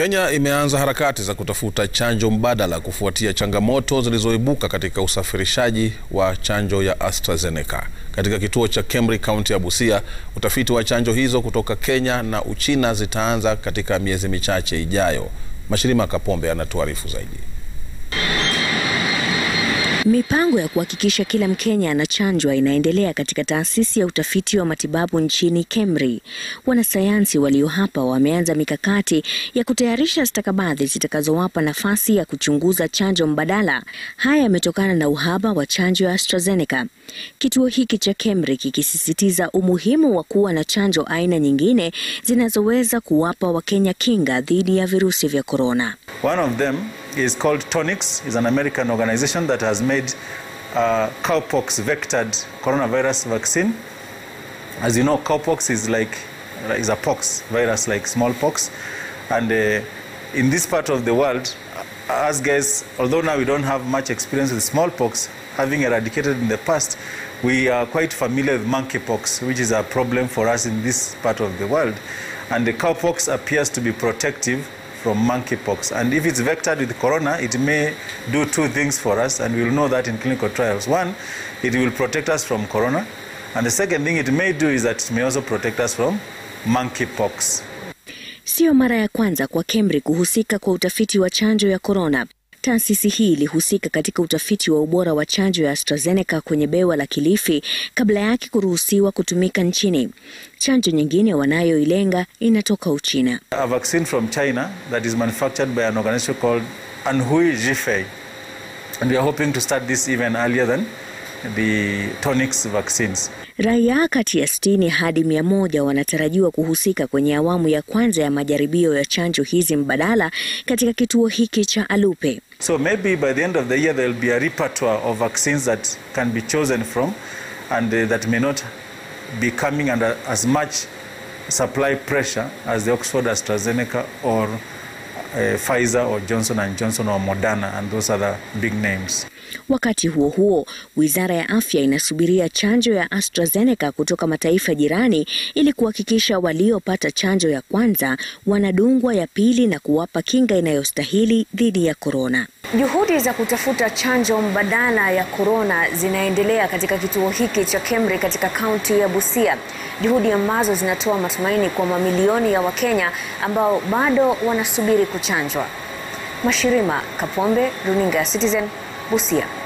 Kenya imeanza harakati za kutafuta chanjo mbadala kufuatia changamoto zilizoibuka katika usafirishaji wa chanjo ya AstraZeneca. Katika kituo cha Kemri, kaunti ya Busia, utafiti wa chanjo hizo kutoka Kenya na Uchina zitaanza katika miezi michache ijayo. Mashirima Kapombe anatuarifu zaidi. Mipango ya kuhakikisha kila Mkenya anachanjwa inaendelea katika taasisi ya utafiti wa matibabu nchini Kemri. Wanasayansi walio hapa wameanza mikakati ya kutayarisha stakabadhi zitakazowapa nafasi ya kuchunguza chanjo mbadala. Haya yametokana na uhaba wa chanjo ya AstraZeneca. Kituo hiki cha Kemri kikisisitiza umuhimu wa kuwa na chanjo aina nyingine zinazoweza kuwapa Wakenya kinga dhidi ya virusi vya korona. One of them is called Tonix, is an American organization that has made uh, cowpox vectored coronavirus vaccine. As you know, cowpox is like is a pox virus like smallpox, and uh, in this part of the world, us guys, although now we don't have much experience with smallpox, having eradicated in the past, we are quite familiar with monkeypox, which is a problem for us in this part of the world, and the cowpox appears to be protective from monkeypox. And if it's vectored with corona, it may do two things for us, and we'll know that in clinical trials. One, it will protect us from corona, and the second thing it may do is that it may also protect us from monkeypox. Sio mara ya kwanza kwa Kemri kuhusika kwa utafiti wa chanjo ya korona. Taasisi hii ilihusika katika utafiti wa ubora wa chanjo ya AstraZeneca kwenye bewa la Kilifi kabla yake kuruhusiwa kutumika nchini. Chanjo nyingine wanayoilenga inatoka Uchina. A vaccine from China that is manufactured by an organization called Anhui Zhifei. And we are hoping to start this even earlier than the Tonix vaccines. Raia kati ya sitini hadi mia moja wanatarajiwa kuhusika kwenye awamu ya kwanza ya majaribio ya chanjo hizi mbadala katika kituo hiki cha Alupe. So maybe by the end of the year there will be a repertoire of vaccines that can be chosen from and uh, that may not be coming under as much supply pressure as the Oxford AstraZeneca or uh, Pfizer or Johnson and Johnson or Moderna and those other big names. Wakati huo huo, Wizara ya Afya inasubiria chanjo ya AstraZeneca kutoka mataifa jirani ili kuhakikisha waliopata chanjo ya kwanza wanadungwa ya pili na kuwapa kinga inayostahili dhidi ya korona. Juhudi za kutafuta chanjo mbadala ya korona zinaendelea katika kituo hiki cha Kemri katika kaunti ya Busia, juhudi ambazo zinatoa matumaini kwa mamilioni ya Wakenya ambao bado wanasubiri kuchanjwa. Mashirima Kapombe, runinga ya Citizen, Busia.